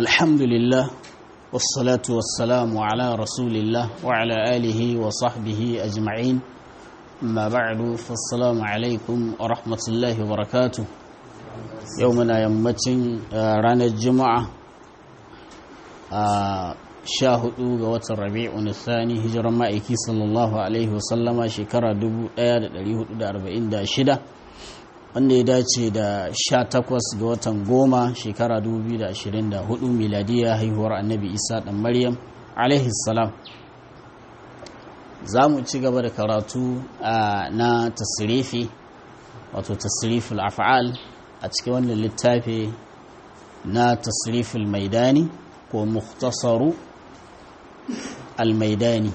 الحمد لله والصلاة والسلام على رسول الله وعلى آله وصحبه أجمعين ما بعد فالسلام عليكم ورحمة الله وبركاته يومنا يمتن رانا الجمعة شاهدوا قوة الربيع الثاني هجر مائكي صلى الله عليه وسلم شكرا دبو اياد دا أربعين دا شدة wanda ya dace da 18 ga watan goma shekara 2024 miladiya haihuwar annabi isa dan maryam salam za mu ci gaba da karatu na tasirifi wato tasiriful af'al a cikin wannan littafi na tasiriful maidani ko muktasaru al-maidani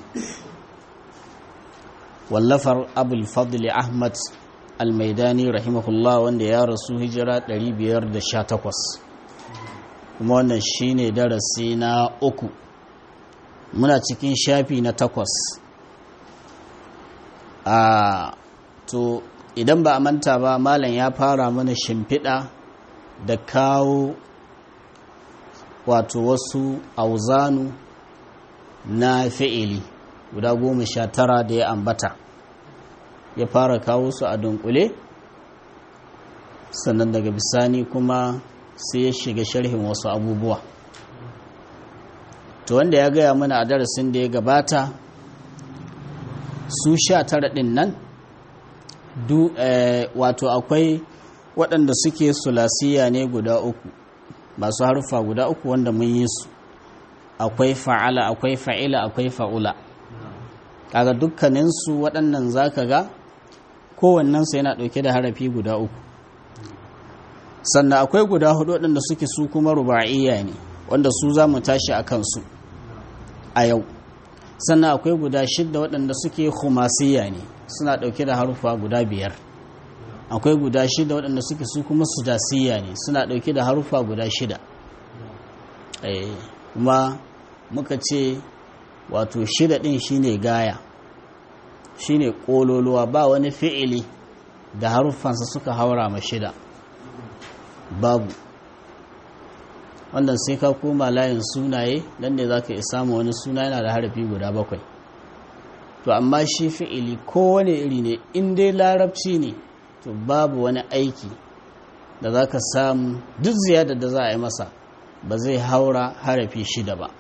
wallafar abul fadli ahmad almaidani rahimahullah wanda ya rasu hijira 518 kuma wannan shine darasi na uku muna cikin shafi na takwas a to idan ba a manta ba malam ya fara mana shimfiɗa da kawo wato wasu auzanu na fi'ili guda goma sha tara da ya ambata ya fara kawo su a dunkule sannan daga bisani kuma sai ya shiga sharhin wasu abubuwa to wanda ya gaya mana a darasin da ya gabata su sha tara ɗin nan wato akwai waɗanda suke sulasiya ne guda uku masu harfa guda uku wanda mun yi su akwai fa'ala akwai fa'ila akwai fa'ula kaga dukkaninsu waɗannan zaka ga kowannensu yana ɗauke da harafi guda uku sannan akwai guda hudu waɗanda suke su kuma ruba'iyya ne wanda su za mu tashi a kansu a yau sannan akwai guda shidda waɗanda suke khumasiya ne suna ɗauke da harufa guda biyar akwai guda shida waɗanda suke su kuma sudasiya ne suna ɗauke da harufa guda shida kuma muka ce wato shida ɗin shine gaya shine kololuwa ba wani fi'ili da haruffansa suka haura ma shida babu wannan sai ka koma layin sunaye dan ne za ka iya samu wani suna yana da harafi guda bakwai to amma shi fi'ili kowane iri ne in dai larabci ne to babu wani aiki da za ka samu duk ziyadar da za a yi masa ba zai haura harafi shida ba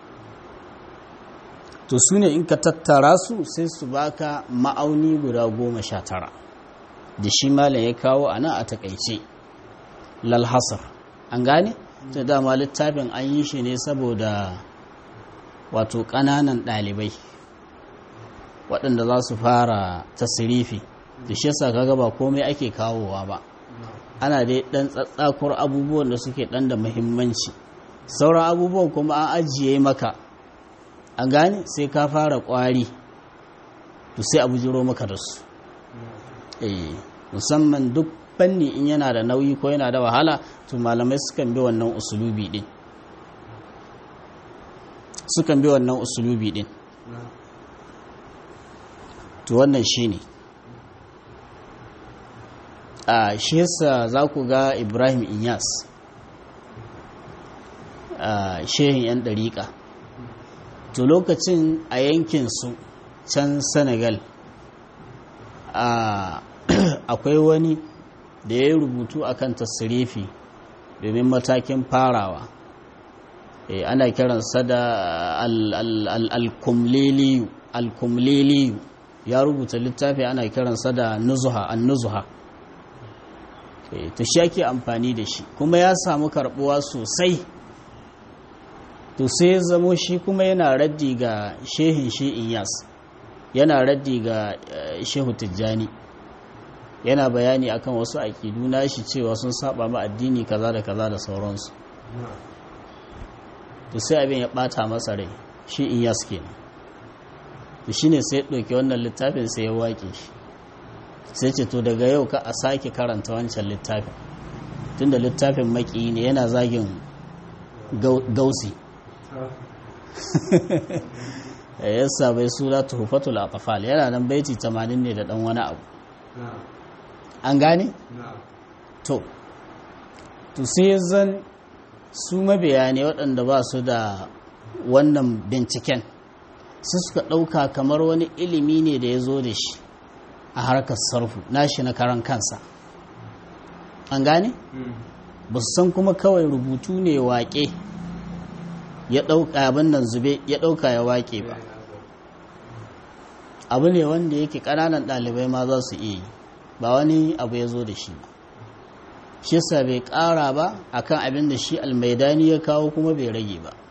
to su ne in ka tattara su sai su baka ma'auni guda goma sha tara da shi malam ya kawo a nan a takaice lalhasar an gane ta dama littafin an yi shi ne saboda wato ƙananan ɗalibai waɗanda za su fara tasirifi da shi yasa kaga ba komai ake kawowa ba ana dai ɗan tsatsakur abubuwan da suke ɗan da muhimmanci sauran abubuwan kuma an ajiye maka an gane sai ka fara kwari to sai abu jiro maka da su eh musamman duk fanni in yana da nauyi ko yana da wahala to malamai sukan bi wannan usulubi din sukan bi wannan usulubi din to wannan shine a shi yasa za ku ga ibrahim inyas a shehin 'yan ɗariƙa to lokacin a yankinsu can senegal akwai wani da ya yi rubutu akan tasirifi domin matakin farawa ana kiransa da alkumliliyu ya rubuta littafi ana kiransa da nuzuha an nuzuha to shi ake amfani da shi kuma ya samu karbuwa sosai to sai ya zamo shi kuma yana raddi ga shehin shi inyas yana raddi ga shehu tijjani yana bayani akan wasu aƙidu na shi cewa sun saba ma addini kaza da kaza da sauransu to sai abin ya ɓata masa rai shi inyas kenan to shine sai ɗauki wannan littafin sai ya waƙe shi sai ce to daga yau ka a sake karanta wancan littafin tunda littafin maki ne yana zagin gausi yassa bai sura tuhufatul atfal yana nan baiti 80 ne da dan wani abu an gane to to sai zan su mabiya ne waɗanda ba su da wannan binciken su suka ɗauka kamar wani ilimi ne da ya zo da shi a harkar sarfu nashi na karan kansa an gane? ba su san kuma kawai rubutu ne waƙe ya ɗauka abin nan zube ya ɗauka ya waƙe ba abu ne wanda yake ƙananan ɗalibai ma za su iya yi ba wani abu ya zo da shi ba shi yasa bai ƙara ba akan abin da shi almaidani ya kawo kuma bai rage ba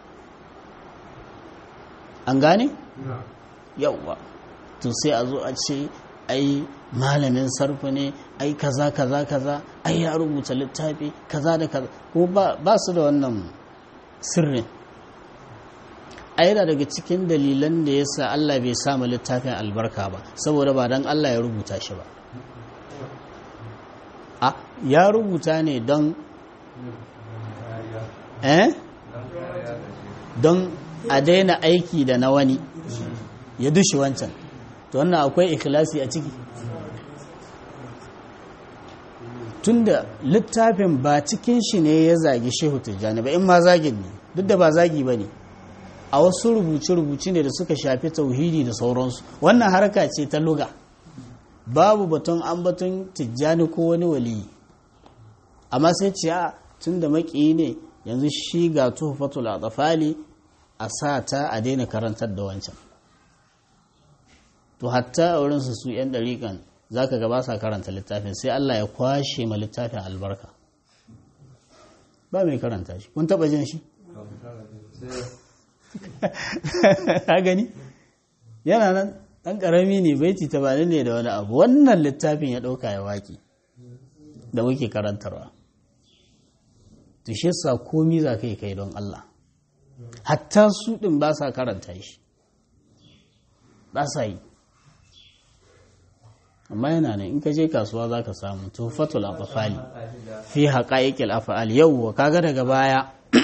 an gane? yauwa to sai a zo a ce ai malamin sarfa ne ai kaza kaza kaza ai ya rubuta littafi kaza da kaza ko ba su da wannan sirrin ai da daga cikin dalilan da ya sa Allah bai samu littafin albarka ba saboda ba don Allah ya rubuta shi ba a ya rubuta ne don eh don a daina aiki da na wani ya dushe wancan to wannan akwai ikhlasi a ciki tunda littafin ba cikin shi ne ya zagi shehu tijjani ba in ma zagin ne duk da ba zagi ba ne a wasu rubuce-rubuce ne da suka shafi tauhidi da sauransu wannan harka ce ta luga babu batun an batun tijjani ko wani waliyi amma sai ce a tun da maƙiyi ne yanzu shi ga tuhfatul atfali a sa ta a daina karantar da wancan to hatta a wurinsu su 'yan ɗariƙan za ka gaba sa karanta littafin sai Allah ya kwashe ma littafin albarka ba mai karanta shi kun taɓa jin shi ha gani yana nan ɗan ƙarami ne baiti tabanin ne da wani abu wannan littafin ya ɗauka ya waƙi da muke karantarwa to shi sa komi za ka yi kai don Allah hatta su ɗin ba sa karanta shi ba sa yi amma yana ne in ka je kasuwa za ka samu tufatul afafali fi haƙa'iƙil afa'al yauwa kaga daga baya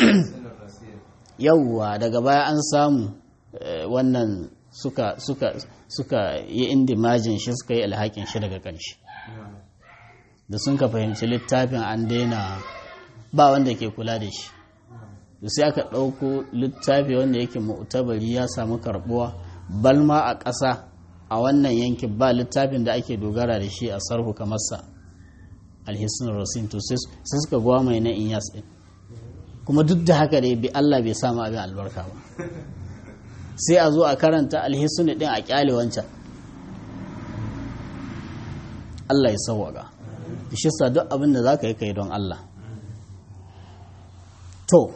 yauwa daga baya an samu wannan suka suka suka yi indimajin shi suka yi alhakin shi daga ƙarshe da sun ka fahimci littafin an daina ba wanda ke kula da shi da sai aka ɗauko littafi wanda yake mu'tabari ya samu karɓuwa balma a ƙasa a wannan yankin ba littafin da ake dogara da shi a sarhu kamar sa alhissun rasin to sai suka gwa mai na inyas ɗin kuma duk da haka dai bi Allah bai samu abin albarka ba sai a zo a karanta alhissun ɗin a ƙyale wancan Allah ya sauwaga shi sa duk abin da za ka yi kai don Allah to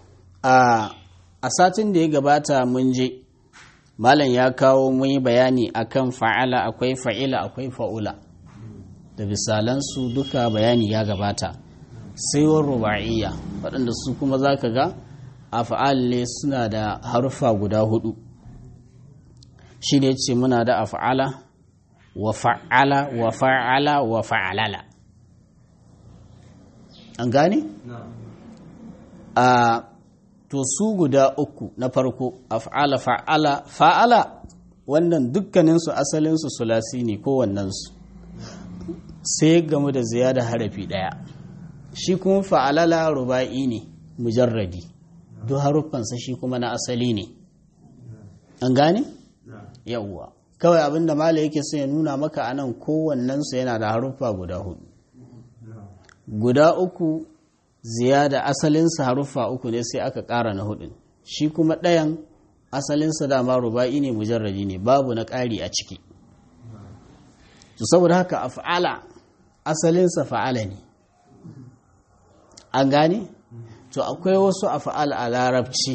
a satin da ya gabata mun je malam ya kawo mun yi bayani akan fa'ala akwai fa'ila akwai fa'ula da misalansu duka bayani ya gabata sai wa ruba'iyya waɗanda su kuma za ka ga a fa'al suna da harfa guda hudu shi ne ce muna da af'ala wa fa'ala wa fa'ala wa fa'alala an gane? a to su guda uku na farko af'ala fa'ala fa'ala wannan dukkaninsu asalinsu sulasi ne kowannensu sai gamu da ziyada harafi ɗaya shi kuma fa'alala ruba'i ne mujarradi duk haruffansa shi kuma na asali ne an gane? yawwa kawai abinda mala yake sai ya nuna maka anan kowannensu yana da haruffa guda hudu guda uku ziyada asalinsa haruffa uku ne sai aka ƙara na hudun shi kuma ɗayan asalinsa dama ruba'i ne mujarradi ne babu na ƙari a ciki to saboda haka af'ala asalinsa fa'ala ne an gane to akwai wasu af'al a larabci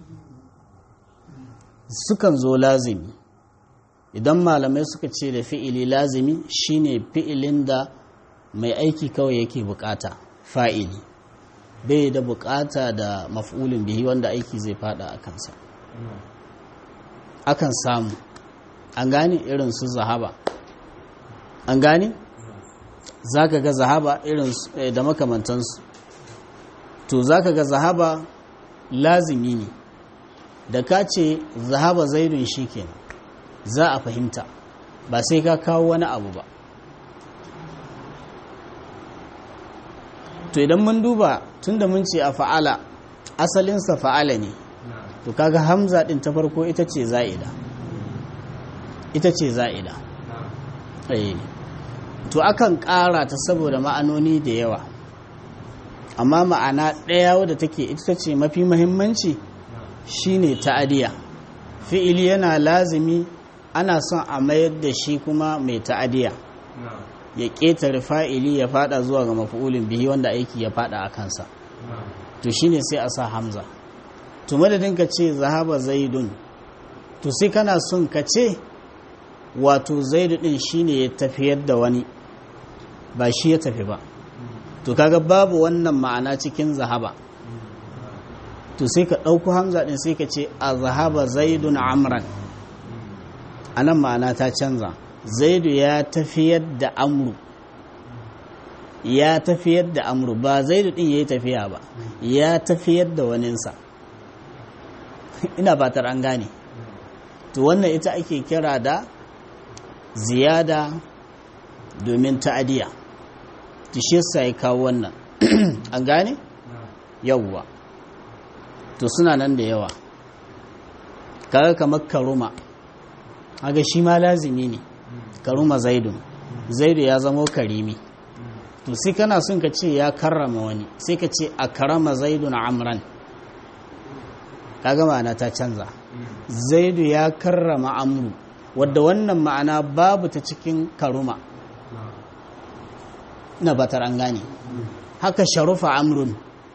sukan zo lazimi idan malamai suka ce da fi'ili lazimi shine fi'ilin da mai aiki kawai yake bukata fa'ili bai da bukata da maf'ulin bihi wanda aiki zai fada a kansa akan samu an gane irin su zahaba an gane za ka ga zahaba irin da makamantansu to za ka ga zahaba lazimi ne da ka ce zahaba zaidun shi kenan za a fahimta ba sai ka kawo wani abu ba to idan mun duba tunda mun ce a fa'ala asalinsa fa'ala ne to kaga hamza din ta farko ita ce za'ida ita ce za'ida eh to akan ƙara ta saboda ma'anoni da yawa amma ma'ana ɗaya wadda take ita ce mafi mahimmanci shine ta'adiya fi'ili yana lazimi ana son a mayar da shi kuma mai ta'adiya ya ƙetare fa'ili ya fada zuwa ga mafi'ulin bihi wanda aiki ya fada a kansa to shine sai a sa hamza to madadin ka ce zahaba zaidun to sai kana son ka ce wato zaidu din shine ya tafiyar da wani ba shi ya tafi ba to kaga babu wannan ma'ana cikin zahaba to sai ka ɗauko hamza ɗin sai ka ce a zahaba zaidun amran a nan ma'ana ta canza zaidu ya tafiyar da amru ya tafiyar da amru ba zaidu ɗin ya yi tafiya ba ya tafiyar da waninsa ina fatar an gane to wannan ita ake kira da ziyada domin ta'adiya tishiyarsa ya kawo wannan an gane yawwa to suna nan da yawa kaga kamar karuma haga shi ma lazimi ne karuma zaidun zaidu ya zamo karimi to sai kana son ka ce ya karrama wani sai ka ce a karama zaidun amran kaga ma'ana ta canza zaidu ya karrama amru wadda wannan ma'ana babu ta cikin karuma na batar an gane haka sharufa amrun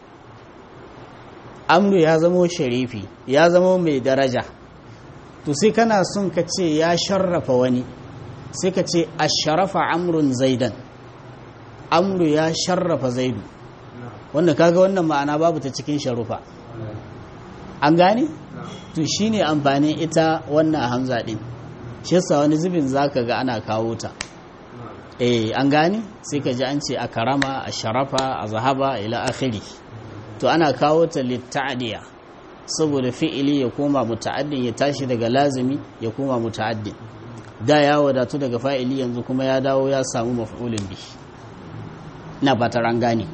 amru ya zamo sharifi ya zamo mai daraja to sai kana son ka ce ya sharrafa wani sai ka ce a sharafa amrun zaidan amru ya sharrafa zaidu wanda kaga wannan ma'ana babu ta cikin sharufa an gane to shine amfanin ita wannan hamza din shi yasa wani zubin zaka ga ana kawo ta eh an gane sai ka ji an ce a karama a sharafa a zahaba ila akhiri to ana kawo ta litta'diya saboda fi'ili ya koma muta'addin ya tashi daga lazimi ya koma muta'addin da ya wadatu daga fa'ili yanzu kuma ya dawo ya samu maf'ulin bi ina fatar an gane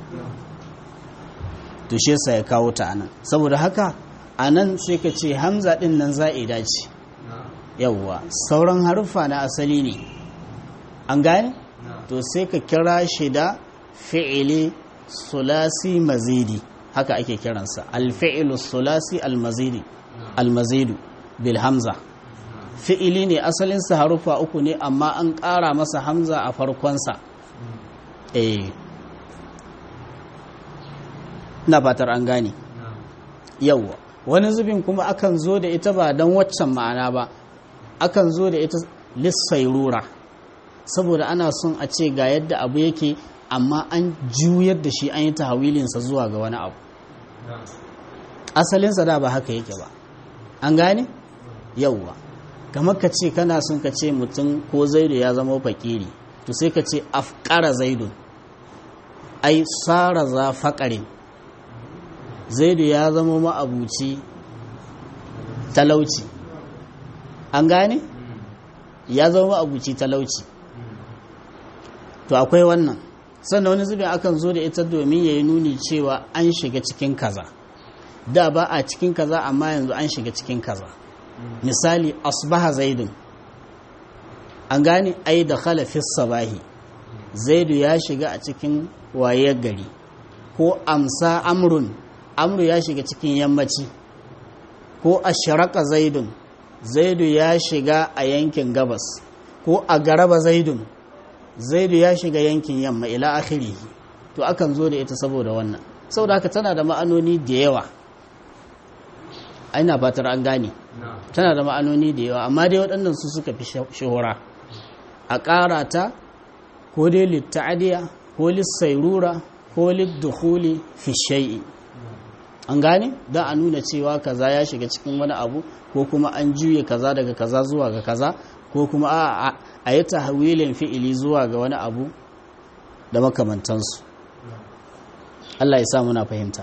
to shi yasa ya kawo ta anan saboda haka anan sai ka ce hamza din nan za'ida ce yawwa sauran haruffa na asali ne an gane to sai ka kira shi da fi'ili sulasi mazidi haka ake kiransa alfi'ilu sulasi almazidi almazidu bil hamza fi'ili ne asalinsa harufa uku ne amma an ƙara masa hamza a farkonsa eh na fatar an gane yawwa wani zubin kuma akan zo da ita ba don waccan ma'ana ba akan zo da ita lissairura saboda ana son a ce ga yadda abu yake amma an juyar da shi an yi tahawilinsa zuwa ga wani abu asalinsa da ba haka yake ba an gane yauwa kamar ka ce kana son ka ce mutum ko zaidu ya zama fakiri to sai ka ce afkara zaidun ai tsara za faƙarin zaidu ya zama ma'abuci talauci an gane ya zama ma'abuci talauci to akwai wannan sannan wani zubin akan zo da ita domin ya yi nuni cewa an shiga cikin kaza da ba a cikin kaza amma yanzu an shiga cikin kaza misali asbaha zaidun an gane ai da khalafis sabahi zaidu ya shiga a cikin wayar gari ko amsa amrun amru ya shiga cikin yammaci ko asharaka zaidun zaidu ya shiga a yankin gabas ko a garaba zaidun zaidu ya shiga yankin yamma ila akhirihi to akan zo da ita saboda wannan saboda haka tana da ma'anoni da yawa aina fatar an gane tana da ma'anoni da yawa amma dai waɗannan su suka fi shahura a ƙara ta ko dai litta'adiya ko lissairura ko liddukhuli fi shay'i an gane don a nuna cewa kaza ya shiga cikin wani abu ko kuma an juye kaza daga kaza zuwa ga kaza ko kuma a a yi tahawilin fi'ili zuwa ga wani abu da makamantansu Allah ya sa muna fahimta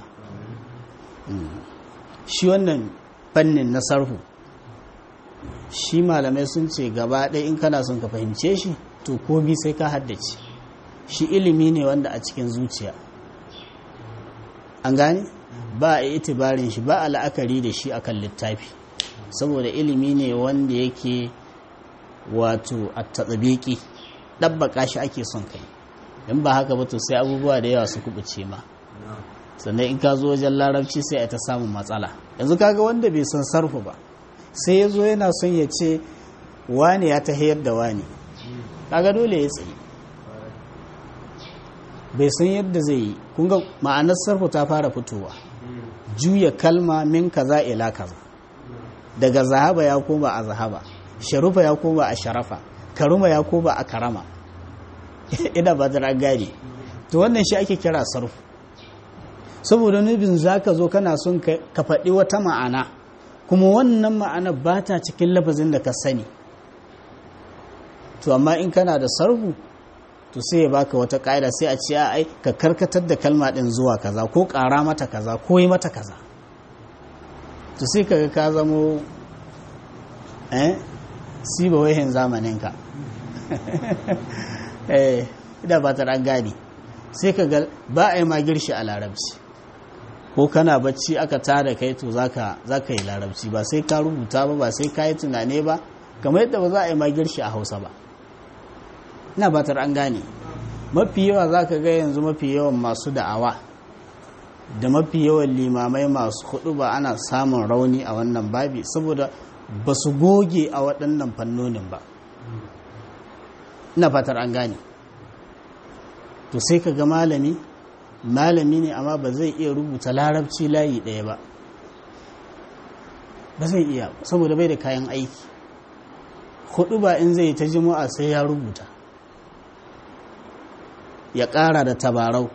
shi wannan fannin na sarhu shi malamai sun ce gaba ɗaya in kana son ka fahimce shi to komi sai ka haddace shi ilimi ne wanda a cikin zuciya an gane ba a itibarin shi ba a la'akari da shi akan littafi saboda ilimi ne wanda yake wato a tatsabiki ɗabbaka shi ake son kai in ba haka ba to sai abubuwa da yawa su kubuce ma sannan in ka zo wajen larabci sai a ta samun matsala yanzu kaga wanda bai san sarfu ba sai ya zo yana son ya ce wane ya tahiyar da wane kaga dole ya tsaye bai san yadda zai yi kunga ma'anar sarfu ta fara fitowa juya kalma min kaza ila kaza daga zahaba ya koma a zahaba sharufa ya koma a sharafa karuma ya koma a karama ina ba ta gane to wannan shi ake kira sarfu saboda nufin za ka zo kana son ka faɗi wata ma'ana kuma wannan ma'ana ba ta cikin lafazin da ka sani to amma in kana da sarfu to sai ya baka wata ƙa'ida sai a ce ai ka karkatar da kalma ɗin zuwa kaza ko ƙara mata kaza ko yi mata kaza to sai ka ka zamo eh siba wahin zamaninka eh ida ba ta ɗan gani sai ka ga ba a yi ma girshi a larabci ko kana bacci aka tada kai to zaka zaka yi larabci ba sai ka rubuta ba ba sai ka yi tunane ba kamar yadda ba za a yi ma girshi a hausa ba ina batar an gane mafi yawa za ka ga yanzu mafi yawan masu da'awa da mafi yawan limamai masu hudu ba ana samun rauni a wannan babi saboda ba su goge a waɗannan fannonin ba ina fatar an gane to sai ka ga malami malami ne amma ba zai iya rubuta larabci layi ɗaya ba ba zai iya saboda bai da kayan aiki hudu ba in zai ta jima'a sai ya rubuta ya ƙara da tabarau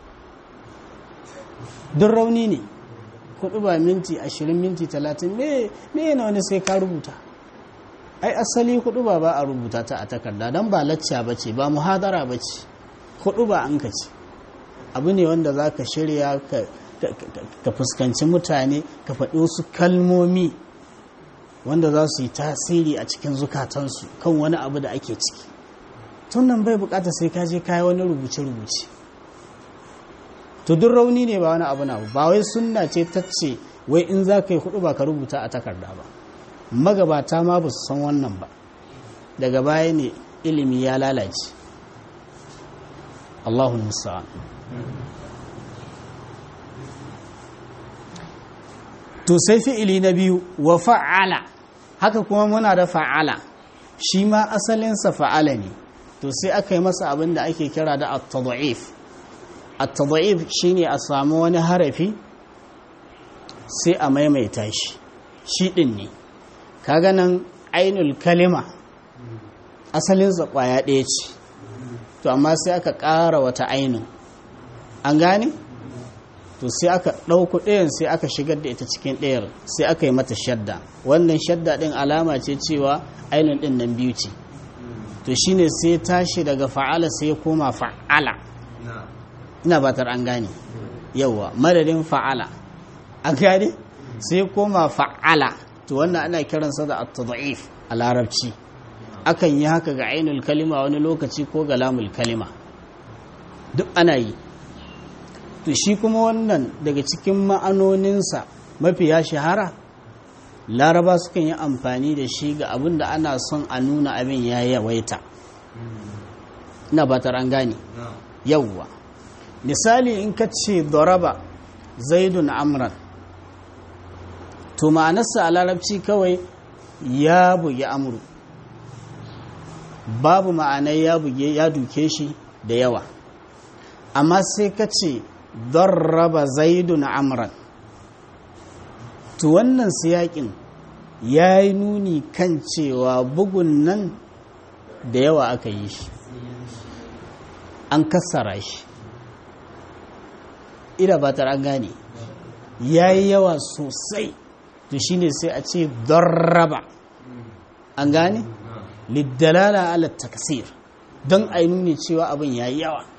duk rauni ne kudu ba minti ashirin minti talatin me yana wani sai ka rubuta ai asali kudu ba ba a rubuta ta a takarda don ba lacca ba ce ba muhadara ba ce kudu ba an ka ce abu ne wanda za ka shirya ka fuskanci mutane ka faɗi wasu kalmomi wanda za su yi tasiri a cikin zukatansu kan wani abu da ake ciki tun nan bai bukata sai ka je kayi wani rubuce-rubuce to duk rauni ne ba wani abu na ba wai sunna ce ta ce wai in za ka yi hudu ba ka rubuta a takarda ba magabata ma ba su san wannan ba daga baya ne ilimi ya lalace Allahu musa'an to sai fi'ili na biyu wa fa'ala haka kuma muna da fa'ala shi ma asalinsa fa'ala ne to sai aka yi masa abin da ake kira da at-tad'if at-tad'if shine a samu wani harafi sai a maimaita shi shi din ne kaga nan ainul kalima asalin sa kwaya ɗaya ce to amma sai aka ƙara wata ainun an gane to sai aka ɗauku ɗayan sai aka shigar da ita cikin ɗayar sai aka yi mata shadda wannan shadda ɗin alama ce cewa ainun ɗin nan biyu ce to shine sai tashi daga fa'ala sai ya koma fa'ala ina batar an gane yawa madadin fa'ala an gane sai koma fa'ala to wannan ana kiransa da at-tad'if a larabci akan yi haka ga ainul kalima wani lokaci ko ga lamul kalima duk ana yi to shi kuma wannan daga cikin ma'anoninsa mafiya shahara laraba sukan yi amfani da shi ga abin da ana son a nuna abin ya yawaita ina batar an gane yawwa misali in ka ce doraba zaidun amran to ma'anarsa a larabci kawai ya bugi amuru babu ma'anai ya buge ya duke shi da yawa amma sai ka ce doraba zaidun amran to wannan siyakin ya yi nuni kan cewa bugun nan da yawa aka yi shi an kassara shi ina ba ta an gane ya yi yawa sosai to shine sai a ce dorraba an gane liddalala ala takasir don a yi nuni cewa abin ya yi yawa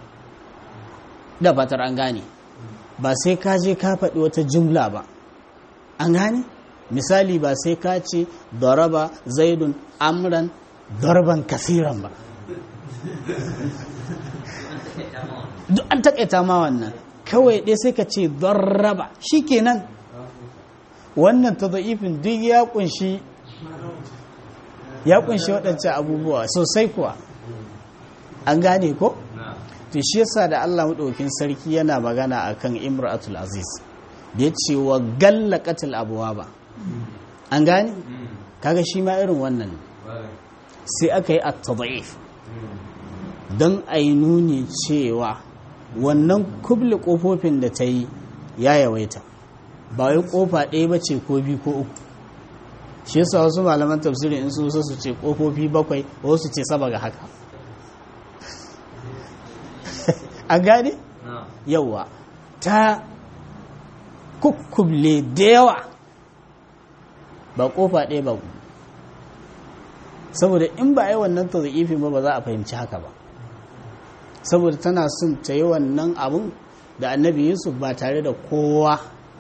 da batar an gane ba sai ka je ka faɗi wata jumla ba an gane misali ba sai ka ce daraba zaidun amran darban kasiran ba duk an takaita ma wannan kawai ɗaya sai ka ce darraba shi kenan wannan ta da'ifin duk ya kunshi ya kunshi waɗancan abubuwa sosai kuwa an gane ko? to shi yasa da Allah maɗaukin sarki yana magana akan imratul aziz da ya ce wa gallaqatil abwaba an gane kaga shi ma irin wannan sai aka yi at-tad'if don a yi nuni cewa wannan kubli kofofin da ta yi ya yawaita ba wai kofa ɗaya ba ce ko biyu ko uku shi yasa wasu malaman tafsirin in su su ce kofofi bakwai wasu ce saba ga haka a gane yawa ta kukkuble da yawa ba kofa ɗaya ba saboda in ba a yi wannan tazifin ba ba za a fahimci haka ba saboda tana son ta yi wannan abun da annabi yusuf ba tare da kowa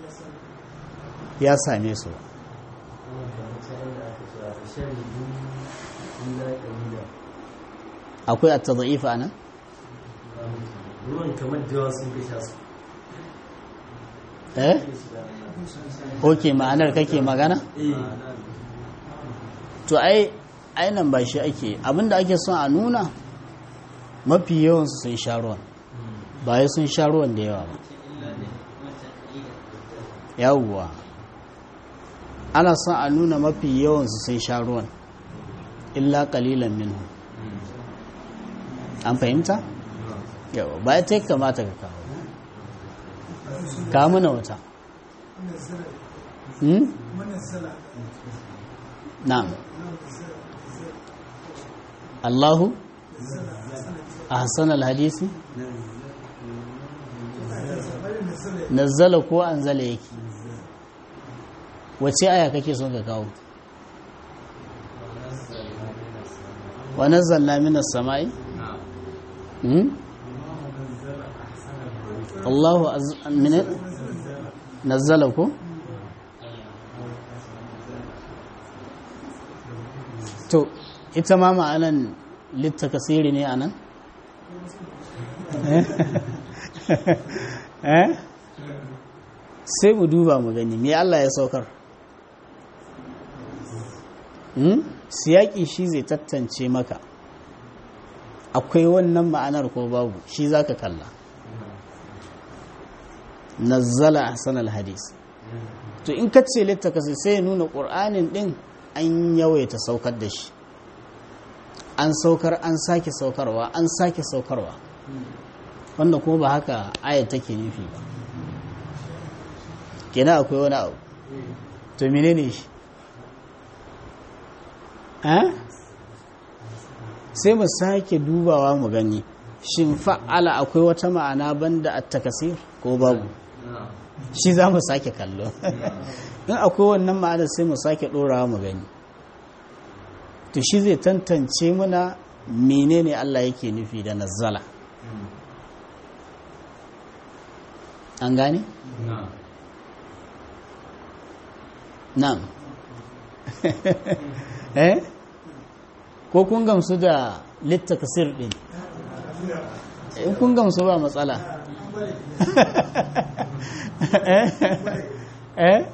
ya same su ba akwai a taza'ifa a nan? ruwan kamar da yawa sun fi sha su eh? ok ma'anar kake magana? to ai ainan ba shi ake abinda ake son a nuna mafi yawansu sun sha ruwan ba ya sun sha ruwan da yawa ba yawwa ana son a nuna mafi yawansu sun sha ruwan illa kalilan minhu an fahimta? yawa ba ya ta kamata ka kawo kawo mana wata hmm? na'am Allahu ahsan alhadisi nazzala ko anzala yake wace aya kake son ka kawo wa nazzalna minas sama'i hmm? Allahu min nazzala ko to ita ma ma'anan littakasiri ne a nan? sai mu duba mu gani me Allah ya saukar siyaki shi zai tattance maka akwai wannan ma'anar ko babu shi za ka kalla nazzala ahsanal hadis to in ka ce littakasiri sai ya nuna ƙur'anin ɗin an yawaita saukar da shi an saukar an sake saukarwa an sake saukarwa wanda kuma ba haka ayat take nufi ba kenan akwai wani abu to menene shi sai mu sake dubawa mu gani shin fa'ala akwai wata ma'ana banda at-takasir ko babu shi za mu sake kallo in akwai wannan ma'ana sai mu sake ɗorawa mu gani to shi zai tantance muna menene Allah yake nufi da nazzala an gane? na'am eh ko kun gamsu da littakasir din in kun gamsu ba matsala eh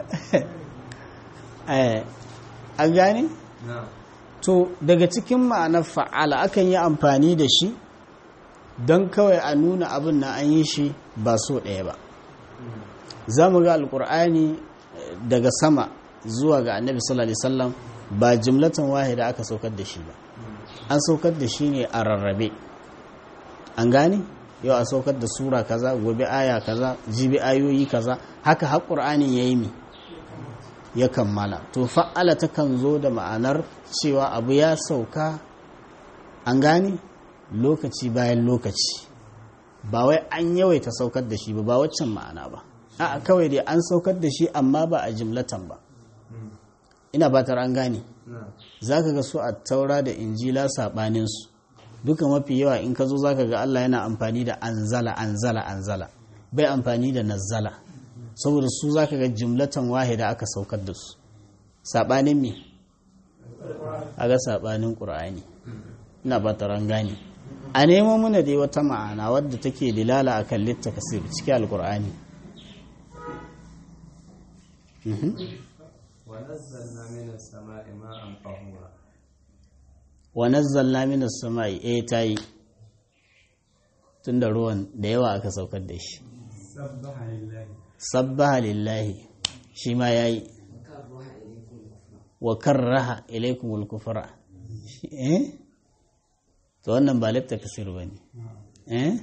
eh an gane? to daga cikin ma'anar fa'ala akan yi amfani da shi don kawai a nuna abin na an yi shi ba so ɗaya ba za mu ga alkur'ani daga sama zuwa ga annabi sallallahu alaihi wasallam ba jimlatan wahida aka saukar da shi ba an saukar da shi ne a rarrabe an gane yau a saukar da sura kaza gobe aya kaza jibi ayoyi kaza haka har qur'anin yayi mi ya kammala to fa'ala takan zo da ma'anar cewa abu ya sauka an gane lokaci bayan lokaci ba wai an yawaita saukar da shi ba ba waccan ma'ana ba a kawai dai an saukar da shi amma ba a jimlatan ba ina batar an gane za ka ga su a taura da injila saɓaninsu duka mafi yawa in ka zo za ka ga Allah yana amfani da anzala anzala anzala bai amfani da nazzala saboda su za ka ga jimlatan wahida aka saukar da su saɓanin me a ga saɓanin ƙura'ani ina batar an gane a nemo muna dai wata ma'ana wadda take dilala akan littakasir cikin alkur'ani Mhm. ونزلنا من السماء ماء طهورا wa nazzalna minas sama'i eh tayi tunda ruwan da yawa aka saukar da shi سبح لله sabbaha lillahi shi ma yayi wa karraha ilaykumul kufra eh to wannan ba lafta kasir bane eh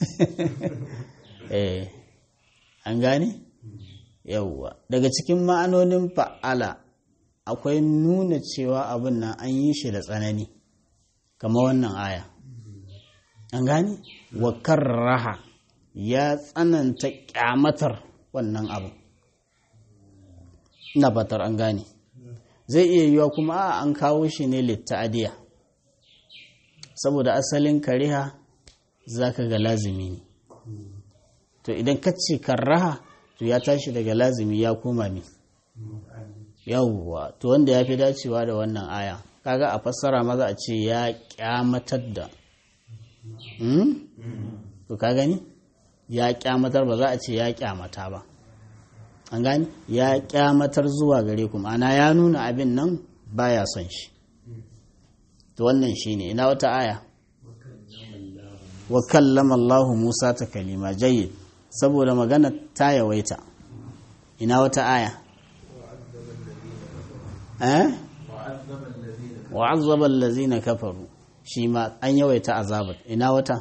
eh an gane yawwa daga cikin ma'anonin fa'ala akwai nuna cewa abin nan an yi shi da tsanani kama wannan aya an gane wa karraha ya tsananta kyamatar wannan abu ina fatar an gane zai iya yiwa kuma a an kawo shi ne litta'adiya saboda asalin kariha zaka ga lazimi ne to idan ka ce karraha to ya tashi daga lazimi ya koma ne yawwa to wanda ya fi dacewa da wannan aya kaga a fassara maza a ce ya kyamatar da Hmm? to ka gani ya kyamatar ba za a ce ya kyamata ba an gani ya kyamatar zuwa gare ku ana ya nuna abin nan baya son shi to wannan shine ina wata aya wa kallama Allah Musa ta kalima jayyid saboda magana ta yawaita ina wata aya eh wa azzaba allazina kafaru shi ma an yawaita azabar ina wata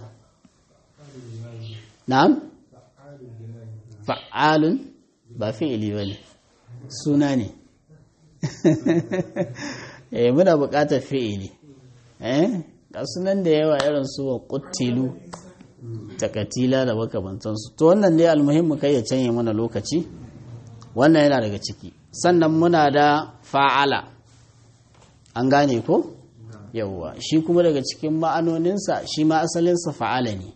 na'am fa'alun ba fi'ili bane suna ne eh muna buƙatar fi'ili eh ga sunan da yawa irin su wa quttilu takatila da makamantansu to wannan dai almuhimmu kai ya canye mana lokaci wannan yana daga ciki sannan muna da fa'ala an gane ko yawwa shi kuma daga cikin ma'anoninsa shi ma asalinsa fa'ala ne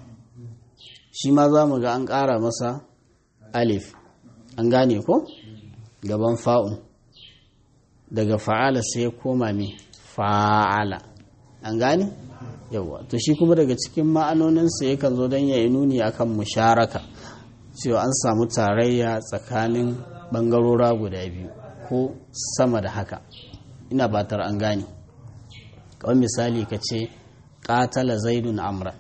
shi ma za mu ga an ƙara masa alif an gane ko gaban fa'un daga fa'ala sai ya koma mai fa'ala an gane yawwa to shi kuma daga cikin ma'anoninsa yakan zo don ya yi nuni akan musharaka cewa an samu tarayya tsakanin ɓangarora guda biyu ko sama da haka ina batar an gane kawai misali ka ce ƙatala zaidun amra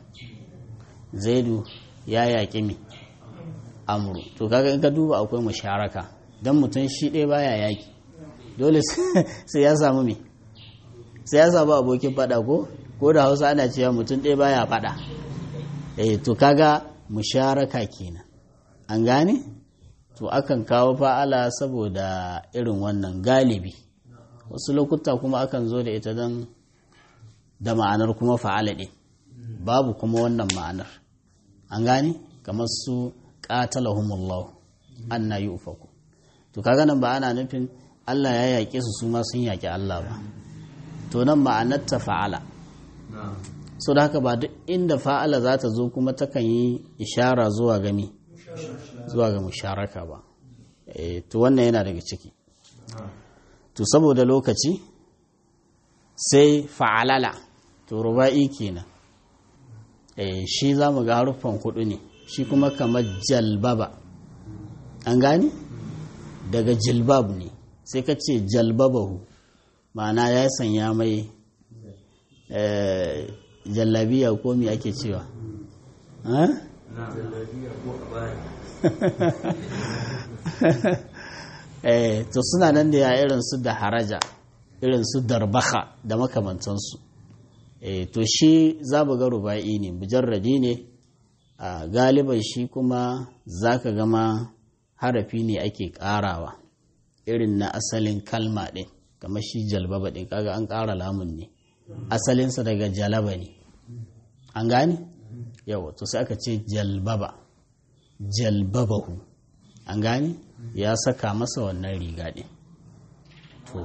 zaidu ya yaƙi mi amuru to kaga in ka duba akwai musharaka don mutum shi ɗaya baya yaƙi dole sai ya samu mi sai ya samu abokin faɗa ko ko da hausa ana cewa mutum ɗaya baya faɗa eh to kaga musharaka kenan an gane to akan kawo fa'ala saboda irin wannan galibi wasu lokuta kuma akan zo da ita don da ma'anar kuma fa'ala ɗin babu kuma wannan ma'anar an gane kamar su qatalahumullah anna yufaku to kaga nan ba ana nufin Allah ya yaƙe su su ma sun yaƙi Allah ba to nan ma'anar ta fa'ala so da haka ba duk inda fa'ala za ta zo kuma takan yi ishara zuwa gami zuwa ga musharaka ba e, to wannan yana daga ciki to saboda lokaci sai fa'alala to ruba'i kenan e, shi za mu ga haruffan hudu ne shi kuma kamar jalbaba an gani daga jilbab ne sai ka ce jalbabahu ma'ana ya sanya mai jallabiya ko me ake cewa to suna nan da ya irin su da haraja irin su darbaha da makamantansu to shi za ga ruba'i ne mujarradi ne a galiban shi kuma za ka gama harafi ne ake karawa irin na asalin kalma ɗin kamar shi jalbaba ɗin kaga an ƙara lamun ne asalinsa daga jalaba ne an gane yawa to sai aka ce jalbaba jalbabahu an gane ya saka masa wannan riga ɗin to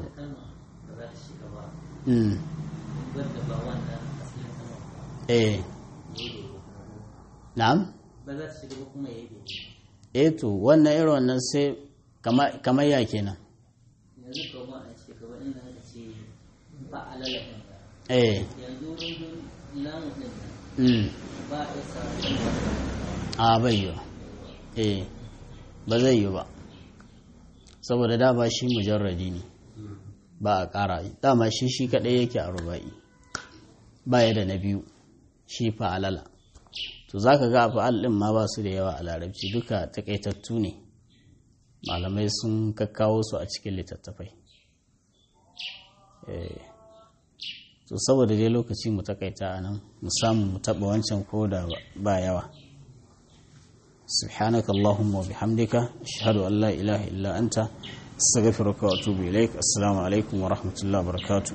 eh na'am ba za ta shiga ba kuma ya yi eh to wannan irin wannan sai kamar ya kenan yanzu kama a ce gaba inda aka ce ba alala ɗin eh yanzu wurin lamu ɗin nan mm. ba a isa a bai yi eh ba zai yi ba saboda dama shi mujarradi ne ba a ƙara dama shi shi kaɗai yake a ruba'i ba ya da na biyu shi fa'alala to za ka ga fa'al ɗin ma ba su da yawa a larabci duka taƙaitattu ne malamai sun kakkawo su a cikin littattafai Eh, to saboda dai lokaci mu takaita a nan mu samu mu taɓa wancan ko da ba yawa سبحانك اللهم وبحمدك أشهد أن لا إله إلا أنت استغفرك وأتوب إليك السلام عليكم ورحمة الله وبركاته